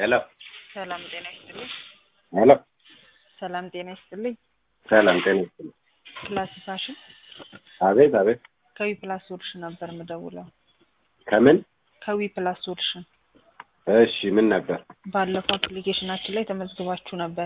ሄሎ ሰላም ጤና ይስጥልኝ። ሄሎ ሰላም ጤና ይስጥልኝ። ሰላም ጤና ይስጥልኝ። ፕላስ ፋሽን አቤት አቤት። ከዊ ፕላስ ሶሉሽን ነበር የምደውለው። ከምን? ከዊ ፕላስ ሶሉሽን እሺ ምን ነበር? ባለፈው አፕሊኬሽናችን ላይ ተመዝግባችሁ ነበር።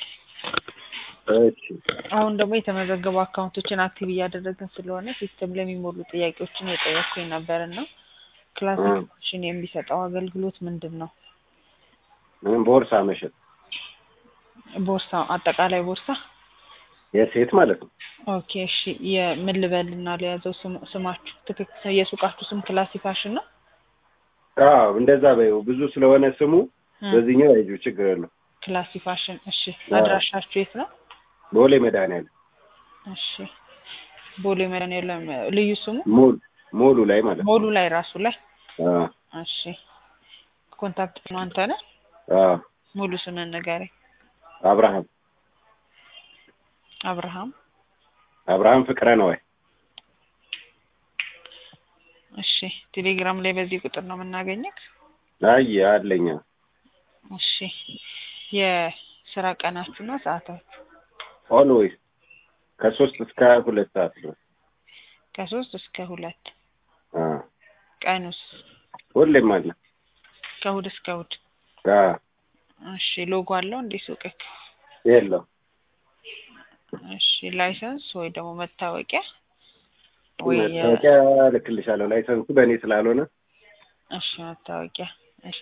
እሺ አሁን ደግሞ የተመዘገቡ አካውንቶችን አክቲቭ እያደረግን ስለሆነ ሲስተም ላይ የሚሞሉ ጥያቄዎችን የጠየኩኝ ነበር እና ክላሲክ እ። ፋሽን የሚሰጠው አገልግሎት ምንድን ነው? ምን ቦርሳ መሸጥ ቦርሳ፣ አጠቃላይ ቦርሳ። የሴት ማለት ነው። ኦኬ እሺ። የምን ልበልና ለያዘው ስም- ስማችሁ ትክክል የሱቃችሁ ስም ክላሲ ፋሽን ነው? አዎ እንደዛ በይው። ብዙ ስለሆነ ስሙ እ፣ በዚህኛው አይጁ ችግር የለው። ክላሲ ፋሽን። እሺ አዎ። አድራሻችሁ የት ነው? ቦሌ መድኃኒዓለም እሺ ቦሌ መድኃኒዓለም ልዩ ስሙ ሙሉ ሙሉ ላይ ማለት ነው። ሞሉ ላይ ራሱ ላይ አዎ እሺ ኮንታክት ነው አንተ ነህ አዎ ሙሉ ስምን ንገረኝ አብርሃም አብርሃም አብርሃም ፍቅረ ነው ወይ? እሺ ቴሌግራም ላይ በዚህ ቁጥር ነው የምናገኘት አይ አለኛ እሺ የስራ ቀናችሁና ሰዓታችሁ ኦልዌይስ ከሶስት እስከ ሁለት ሰዓት ድረስ ከሶስት እስከ ሁለት አዎ ቀኑስ ሁሌም አለ። ከእሑድ እስከ እሑድ አዎ እሺ ሎጎ አለው እንዴ ሱቅክ የለው እሺ ላይሰንስ ወይ ደግሞ መታወቂያ ወይ የ- መታወቂያ ልክልሻለሁ። ላይሰንሱ በእኔ ስላልሆነ እሺ መታወቂያ እሺ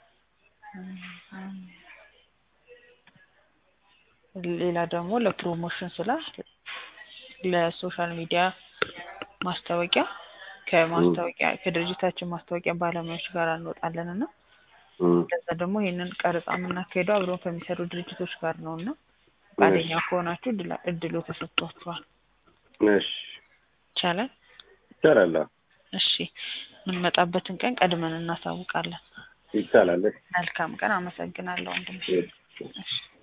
ሌላ ደግሞ ለፕሮሞሽን ስላ ለሶሻል ሚዲያ ማስታወቂያ ከማስታወቂያ ከድርጅታችን ማስታወቂያ ባለሙያዎች ጋር እንወጣለን እና እም፣ ከዛ ደግሞ ይህንን ቀረጻ የምናካሄደው አብረን ከሚሰሩ ድርጅቶች ጋር ነው እና ፈቃደኛ ከሆናችሁ እድላ- እድሉ ተሰጥቷችኋል። እሺ ይቻላል። ይቻላል። አዎ፣ እሺ የምንመጣበትን ቀን ቀድመን እናሳውቃለን። ይቻላል። መልካም ቀን። አመሰግናለሁ ወንድም። እሺ። እሺ